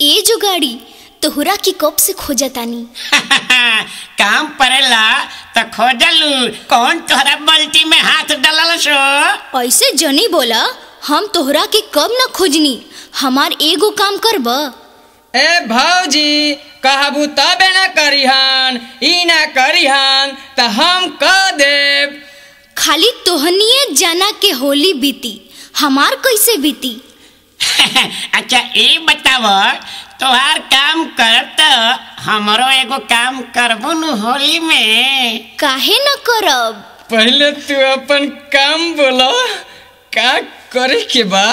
ए जो गाड़ी तोहरा की कब से खोजतानी काम पड़ेला तो खोजलू कौन तोहरा बल्टी में हाथ डालल सो ऐसे जनी बोला हम तोहरा के कब न खोजनी हमार एगो काम करब ए भौजी कहबू तबे न करिहन ई ना करिहन त हम कह देब खाली तोहनिए जाना के होली बीती हमार कैसे बीती अच्छा ये बताव तोहार काम करब तो हमरो एगो काम करबू नु होली में काहे न करब पहले तू अपन काम बोलो का करे के बा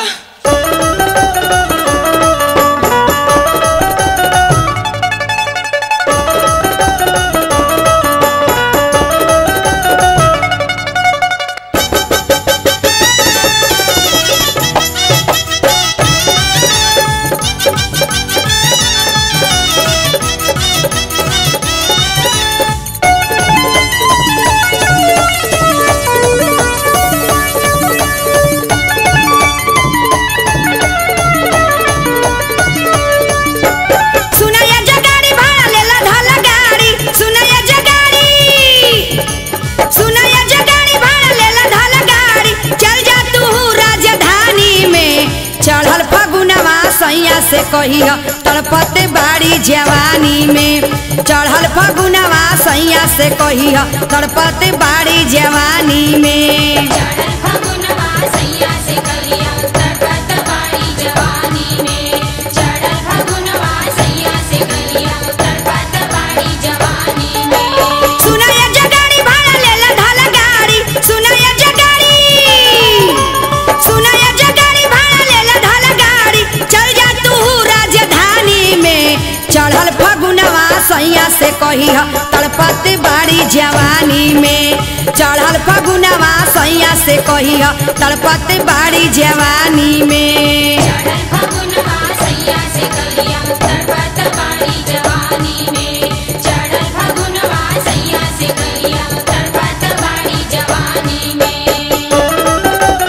सुनैया जगाड़ी भाड़ा लेला धला गाड़ी सुनैया जगाड़ी सुनैया जगाड़ी भाड़ा लेला धला गाड़ी चल जा तू राजधानी में चढ़ल फगुनवा सैया से कहिया तड़पते बाड़ी जवानी में चढ़ल फगुनवा सैया से कहिया तड़पते बाड़ी जवानी में फगुनवा सैया से कलिया तड़पत बाड़ी जवानी में चढ़ल फगुनवा सैया से कलिया तड़पत बाड़ी जवानी में सुनैया जगाड़ी भाड़ा लेला धला गाड़ी सुनैया जगाड़ी सुनैया जगाड़ी भाड़ा लेला धला गाड़ी चल जा तू राजधानी में चढ़ल फगुनवा सैया से कहिह तड़पत बाड़ी जवानी में चढ़ल फगुनवा सैया से कहिह तड़पत बाड़ी जवानी में चढ़ल फगुनवा सैया से कलिया तड़पत बाड़ी जवानी में चढ़ल फगुनवा सैया से कलिया तड़पत बाड़ी जवानी में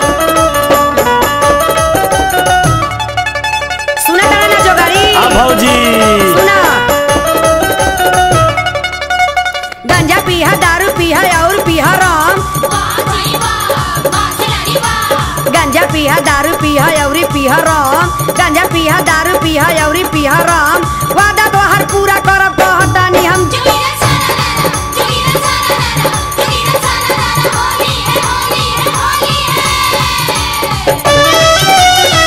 सुना तारा ना जोगाड़ी हाँ भौजी सुना गंजा पीहा दारू पीहा और पीहा राम वाह भाई वाह वाह खिलाड़ी वाह गंजा पीहा दारू पीहा अउरी पीहा राम गंजा पीहा दारू पीहा अउरी पीहा राम वादा तोहर पूरा करब कहतानी हम जोगिरा सारा लाला जोगिरा सारा लाला जोगिरा सारा लाला होली है होली है होली है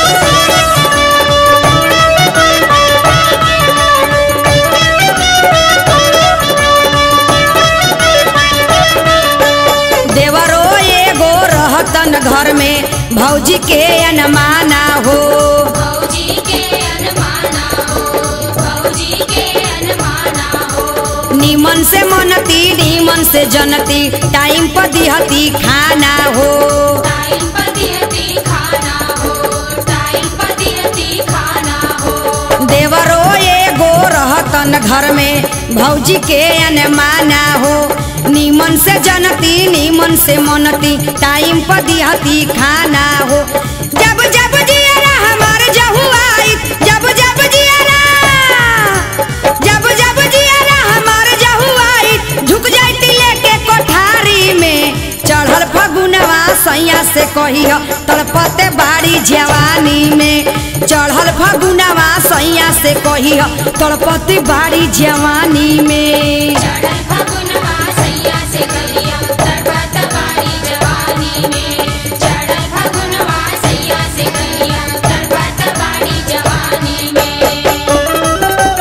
देवरो एगो रहतन घर में भौजी के अनमाना हो भौजी के अनमाना हो भौजी के अनमाना हो नीमन से मनती नीमन से जनती टाइम पर दिहती खाना हो टाइम पर दिहती खाना हो टाइम पर दिहती खाना हो देवरो एगो रहतन घर में भौजी के अनमाना हो नीमन से जनती नीमन से मनती टाइम पर दिहती खाना हो जब जब जियरा हमार जहुआई जब जब जियरा जब जब जियरा हमार जहुआई झुक जाती लेके कोठारी में चढ़ल फगुनवा सैया से कहिह तड़पते बाड़ी जवानी में चढ़ल फगुनवा सैया से कहिह तड़पते बाड़ी जवानी में चढ़ल फगुनवा सैया से कलिया तड़पत बाड़ी जवानी में चढ़ल फगुनवा सैया से कलिया तड़पत बाड़ी जवानी में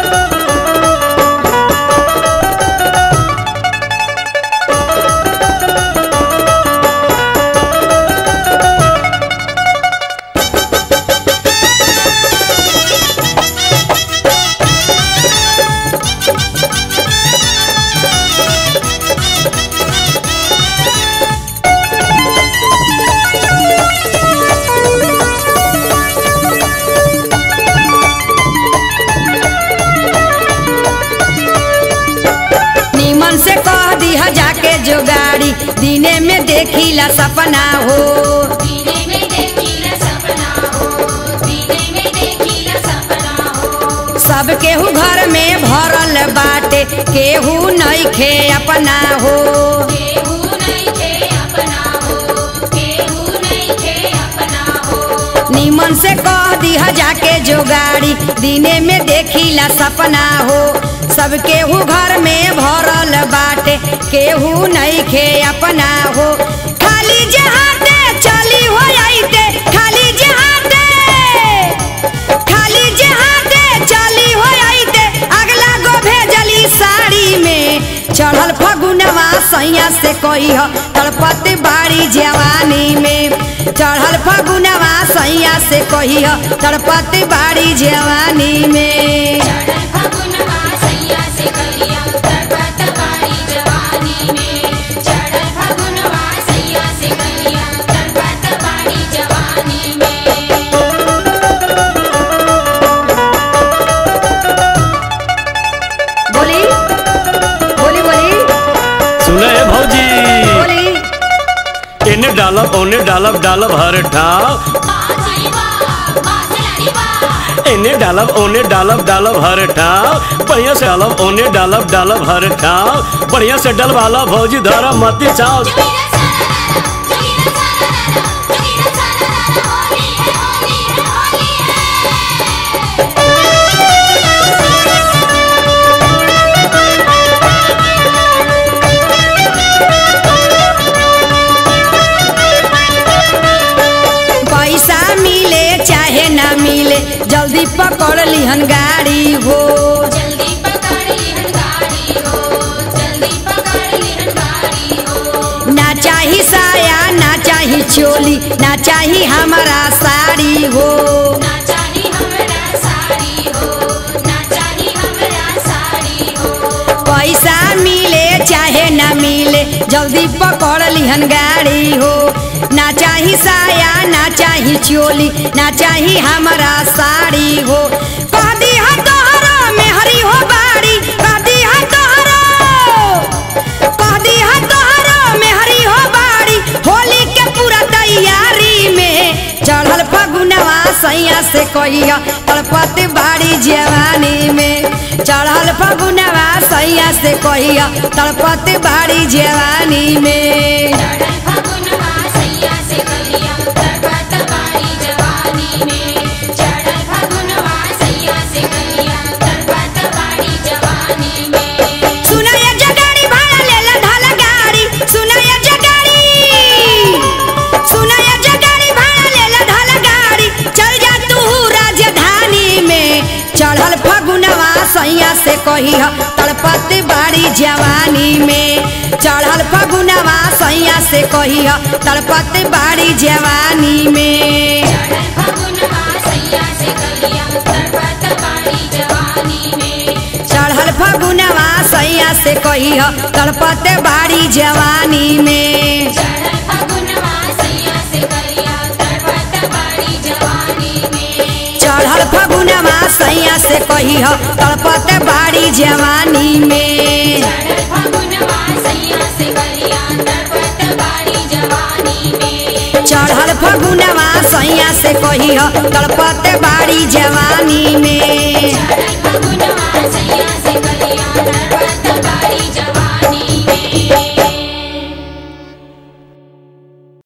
नीमन से कह दिह जाके जो गाड़ी दिने में देखिला सपना हो दीने में देखिला सपना हो दीने में देखिला सपना हो सब केहू घर में भरल बाटे केहू नइखे अपना हो केहू नइखे अपना हो केहू नइखे अपना हो निमन से कह दिया जाके जो गाड़ी दिने में देखिला सपना हो सब केहू घर में भरल बाटे केहू नइखे अपना हो खाली जहाते चली हो आइते खाली जहाते खाली जहाते चली हो आइते अगला गो भेजली साड़ी में चढ़ल फगुनवा सैया से कही ह तड़पत बाड़ी जवानी में चढ़ल फगुनवा सैया से कही ह तड़पत बाड़ी जवानी में चढ़ल फगुनवा सैया से कहिया तड़पत बाड़ी जवानी में चढ़ल फगुनवा सैया से कहिया तड़पत बाड़ी जवानी में बोली बोली बोली सुने हे भौजी बोली इन्हें डालब ओने डालब डालब हर ठाव बासरी बा बासरी बा इन्हें डालब ओने डालब डालब हर ठाव बढ़िया से डालब ओने डालब डालब हर ठाव बढ़िया से डलवाला भौजी धरा मती चाव जोगिरा सारा जोगिरा सारा जोगिरा सारा होली है होली है होली है पैसा मिले चाहे ना मिले जल्दी पकड़ लिहन गाड़ी हो जल्दी पकड़ लिहन गाड़ी हो जल्दी पकड़ लिहन गाड़ी हो ना चाही साया ना चाही चोली ना चाही हमारा साड़ी हो ना चाही हमरा साड़ी हो ना चाही हमरा साड़ी हो पैसा मिले चाहे ना मिले जल्दी पकड़ लिहन गाड़ी हो ना चाही साया ना चाही चोली ना चाही हमारा साड़ी हो कह दी हा तोहरा में हरी हो बाड़ी कह दी हा तोहरा कह दी हा तोहरा में हरी हो बाड़ी होली के पूरा तैयारी में चढ़ल फगुनवा सैया से कहिया तड़पत बाड़ी जवानी में चढ़ल फगुनवा सैया से कहिया तड़पत बाड़ी जवानी में चढ़ल फगुनवा सैया से कहिया तड़पत बाड़ी जवानी में चढ़ल फगुनवा सैया से कहिया तड़पत बाड़ी जवानी में सुनैया जगाड़ी भाड़ा लेला ढाला गाड़ी सुनैया जगाड़ी सुनैया जगाड़ी भाड़ा लेला ढाला गाड़ी चल जा तू राजधानी में चढ़ल फगुनवा सैया से कही ह तड़पत बाड़ी जवानी में चढ़ल फगुनवा सैया से कही ह तड़पत बाड़ी जवानी में चढ़ल फगुनवा सैया से कहिया तड़पत बाड़ी जवानी में चढ़ल फगुनवा सैया से कही ह तड़पत बाड़ी जवानी में चढ़ल फगुनवा सैया से कहिया तड़पत बाड़ी जवानी में चढ़ल फगुनवा सैया से कही ह तड़पत बाड़ी जवानी में चढ़ल फगुनवा सैया से कहिया तड़पत बाड़ी जवानी में चढ़ल फगुनवा सैया से कही ह तड़पत बाड़ी जवानी में चढ़ल फगुनवा सैया